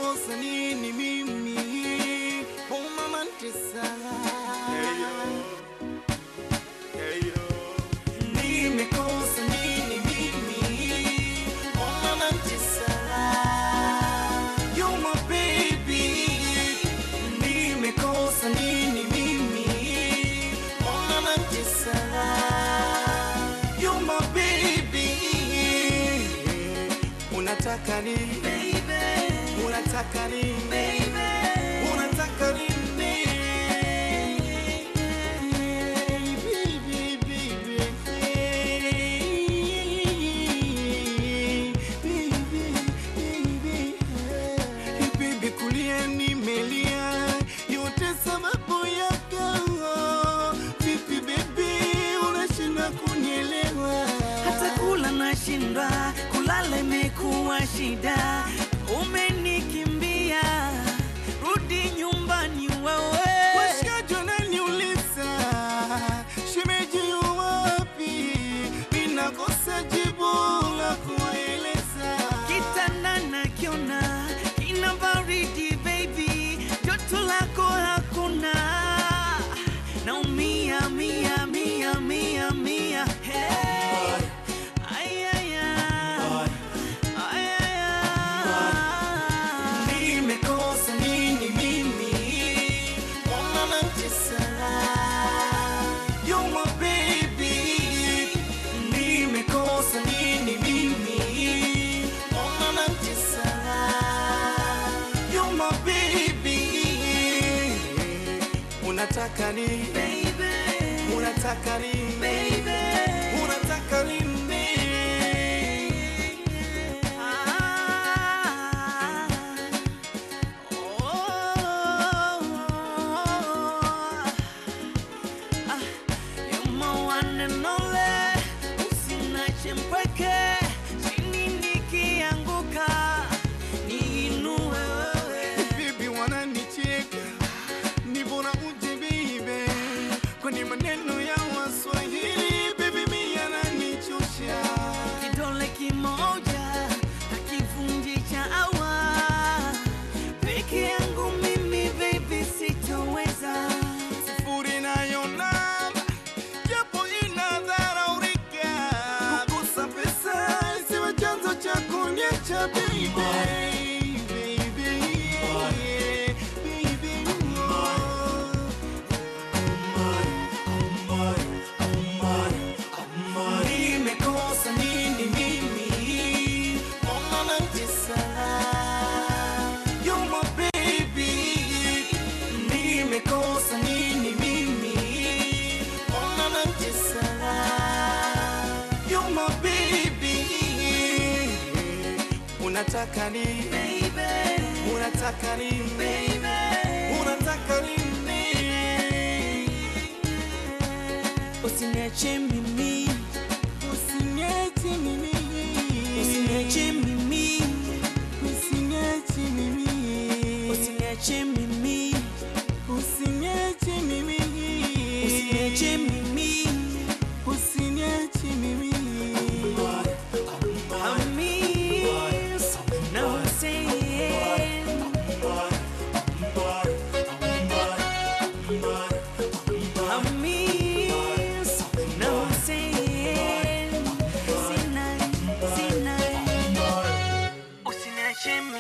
nimekosa nini mimi? Mbona mantesa? Nimekosa nini mimi? Mbona mantesa? You're my baby. Nimekosa nini mimi? Mbona mantesa? You're my baby. Unataka nini? Unataka nini? Unataka nini? Baby, baby, baby, baby, kulia nimelia, yote sababu yako. Vipi baby, unashinda kunielewa? hata kula nashindwa, kulala imekuwa shida. Umenikimbia, rudi nyumbani wewe. Washikaji wananiuliza shemeji yu wapi? Ninakosa jibu la kueleza. Kitanda nakiona kina baridi baby, joto lako hakuna. Naumia mia mia mia mia hey. Ay, ay, ay. Ay, ay, ay. Nimekosa nini mimi? Mbona natesa? You're my baby. Nimekosa nini mimi? Mbona natesa? You're my baby. Unataka nini? Baby, Unataka nini? baby. Unataka nini? Ah, oh, ah, you're my one and only. Usiniache mpweke, chini nikianguka, niinue wewe. Bibi wananicheka, ni bora uje bibi, kwani maneno ya Waswahili bibi mi yananichosha. Kidole kimoja hakivunji chawa, peke yangu mimi baby sitoweza. Sifuri nayo namba, japo inadharaulika, kukosa pesa isiwe chanzo cha kuniacha baby. Baby, baby, oh. Nimekosa nini mimi? Mbona natesa? You're my baby. Nimekosa nini mimi? Mbona natesa? You're my baby. Unataka nini? Baby, Unataka nini? baby. Unataka nini? Usiniache mimi, Usiniache mimi. usiniache mimi, Usiniache mimi. usiniache mimi, Usiniache mimi. usiniache mimi. Usiniache mimi. I miss, now I'm saying, I miss, now I'm saying, Sinai, Sinai. Usiniache